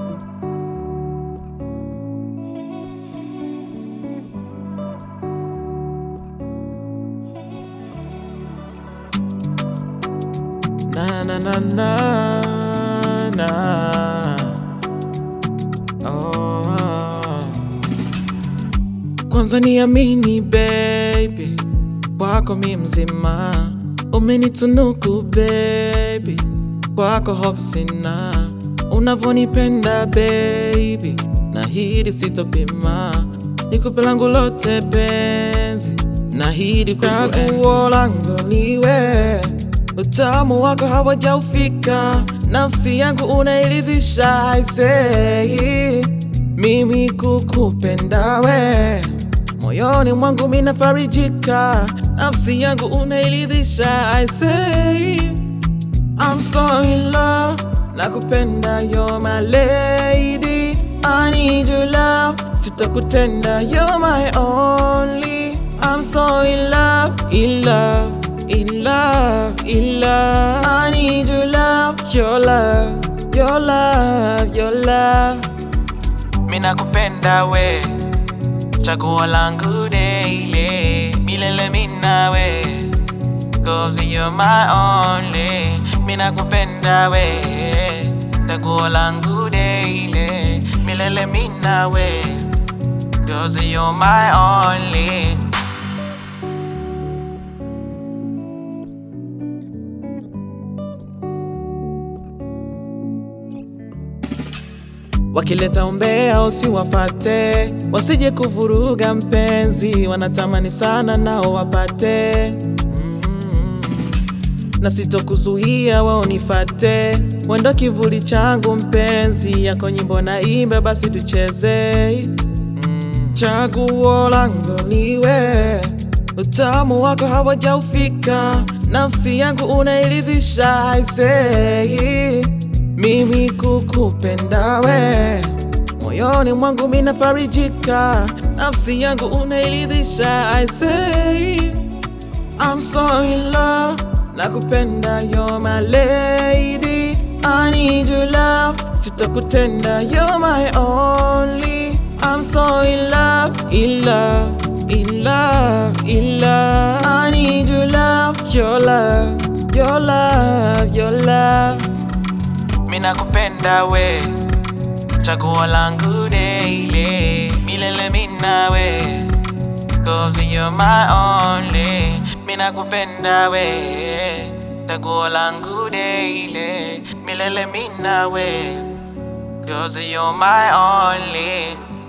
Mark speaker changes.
Speaker 1: Na na na na na. Oh, oh. Kwanza niamini baby, kwako mi mzima, umenitunuku baby, kwako hofu sina, unavonipenda baby, nahidi sitopima, nikupe langu lote penzi, nahidi chaguo langu niwe Utamu wako hawajaufika, nafsi yangu unairidhisha. I say mimi kukupenda we, moyoni mwangu minafarijika, nafsi yangu unairidhisha. I say I'm so in love, nakupenda, you're my lady. I need your love, sitakutenda, you're my only. I'm so in love, in love, in love, in love. I need your love, your love, your love, your love. Mina kupenda we, chaguo langu daily, milele mina we. Cause you're my only Mina kupenda we Chaguo langu daily Milele mina we Cause you're my only Wakileta umbea usiwafate, wasije kuvuruga mpenzi, wanatamani sana nao wapate mm. Na sitokuzuia wao nifate, wendo kivuli changu mpenzi, yako nyimbo na imba basi tucheze mm. Chaguo langu niwe, utamu wako hawajaufika, nafsi yangu unairidhisha. I say mimi kukupenda we, moyoni mwangu minafarijika, nafsi yangu unairidhisha. I say I'm so in love, nakupenda, you're my lady. I need your love, sitakutenda, you're my only. I'm so in love, in love, in love, in love. I need your love, your love, your love, your love. Mina kupenda we, chaguo langu daily, milele mina we. Cause you're my only Mina kupenda we Chaguo langu daily Milele mina we Cause you're my only